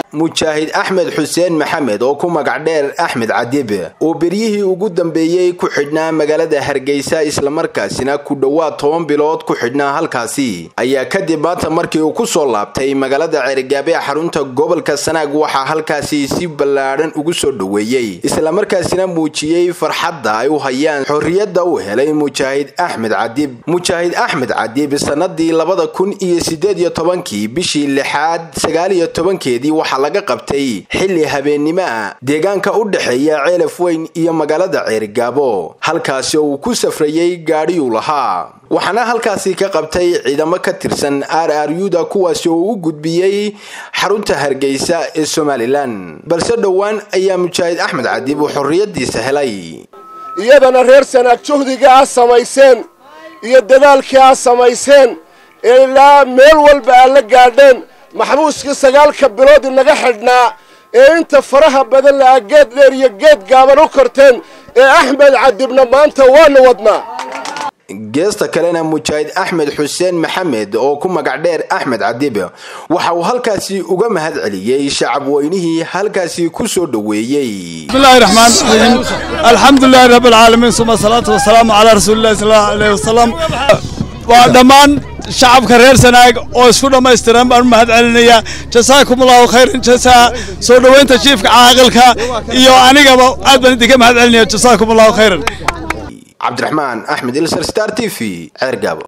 mujaahid axmed xuseen maxamed oo ku magac dheer axmed cadib oo beryihii ugu dambeeyey ku xidhnaa magaalada hargeysa islamarkaasina ku dhowaad toban bilood ku xidhnaa halkaasi ayaa kadib maanta markii uu kusoo laabtay magaalada cerigaabe ee xarunta gobolka sanaag waxaa halkaasi si ballaadhan ugu soo dhoweeyey islamarkaasina muujiyey farxadda ay u hayaan xorriyadda uu helay mujaahid axmed cadib mujaahid axmed cadib sanadii labada kun iyo sideed iyo tobankii bishii lixaad sagaal iyo tobankeedii waxaa laga qabtay xilli habeennimo ah deegaanka u dhexeeya ceelaf weyn iyo magaalada ceerigaabo halkaasi oo uu ku safrayey gaadhiyuu lahaa waxaana halkaasi ka qabtay ciidamo ka tirsan r r u-da kuwaasi oo u gudbiyey xarunta hargeysa ee somalilan balse dhowaan ayaa mujaahid axmed cadib uu xorriyadiisa helay iyadana reer sanaag juhdiga a samayseen iyo dadaalkii a samayseen ee ilaa meel walba aad la gaadheen maxbuuskii sagaalka bilood inaga xidhnaa ee inta faraha badan la'a geed dheer iyo geed gaaban u korteen ee axmed cadibna maanta waanu wadnaa geesta kalena mujaahid axmed xuseen maxamed oo ku magac dheer axmed cadib waxa uu halkaasi uga mahad celiyey shacab weynihii halkaasi ku soo dhoweeyey bismillahi raxmaan raxiim alxamdulilahi rabbi alcaalamiin suma salaatu wasalaamu calaa rasuulillahi sal allahu alayhi wasalam waa dhammaan shacabka reer sanaag oo isku dhammaystiran baan u mahad celinayaa jasaakum allahu khayran jasaa soo dhoweynta jiifka caaqilka iyo anigaba aad baan idinka mahad celinaya jasaakum allahu khayran cabdiraxmaan axmed ilsar star t v ceergaabo